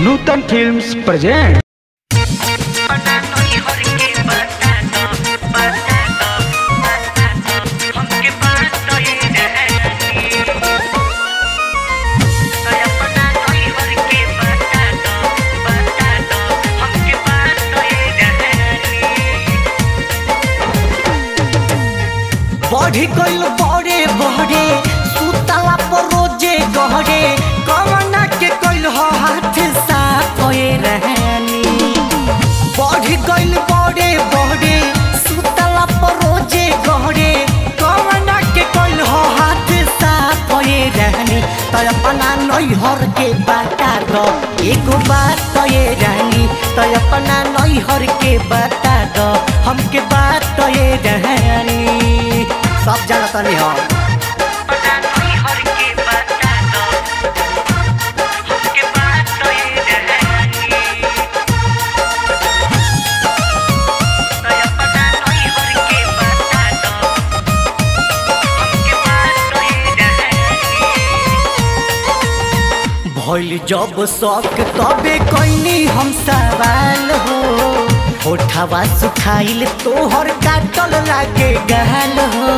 नूतन films present बढ़ी गइल बड़े बड़े सुतला पर रोजे गहरे कवना के कइल ह हाथ साफ होए रहनी बढ़ी गइल बड़े बड़े सुतला पर रोजे गहरे कवना के कइल ह हाथ साफ होए रहनी त अपना नैहर के बाता दो एगो बात कहे रहनी त अपना नैहर के बाता दो हमके बात कहे रहनी सब जाना तनी हम भइल जब शौक तबे कैनी हम सवाल हो होठवा सुखाइल तोहर काटल लागे गाल हो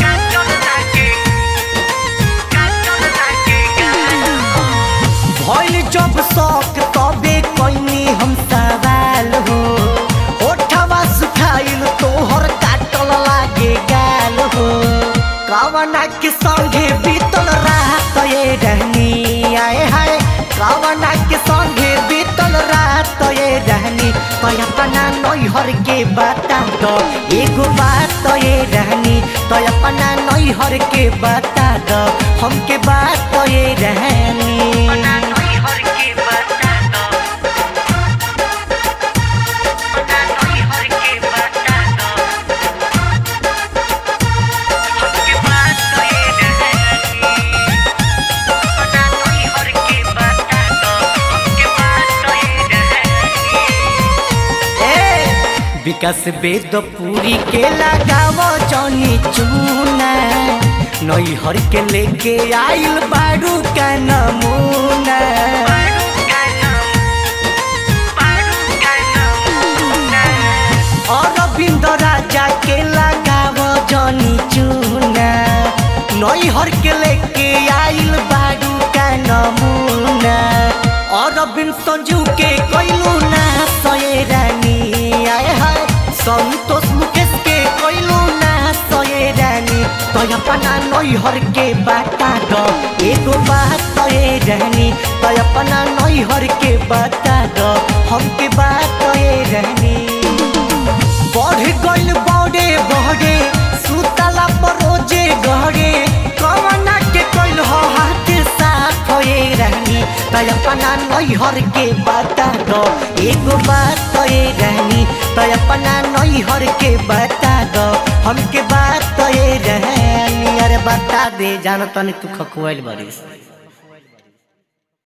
भइल जब शौक तबे कैनी हम सवाल हो होठवा सुखाइल तोहर काटल लागे गाल हो कवना के संगे बीतल रात ये रहनी आए हाय कवना के संगे बीतल रात ये रहनी तो अपना नैहर के बता दो एगो बात तो ये रहनी तो अपना नैहर के बता दो हमके बात तो ये रहनी ए, विकास वेद पूरी के लगाव जनी चूना नैहर के लेके आइल बारू का नमूना अरविंद राजा के लगाव जनी चूना नैहर के लेके आइल बारू का नमूना अरविंद संजू के कैलू ना सये रानी आए हाय संतोष मुकेश के कैलू ना सये रानी तो अपना नैहर के बता दो एगो बात तो ये रहनी तो अपना नैहर के बता दो हमके बात तो ये रहनी बढ़ गइल बड़े बड़े सुतला पर रोजे गहरे कवना के कइल ह हाथ साफ होए रहनी त अपना नैहर के बता दो एगो बात तो ये रहनी त अपना नैहर के बता दो हमके बात तो ये रहनी अरे बता दे जान तनी तू खकुआइल बरिस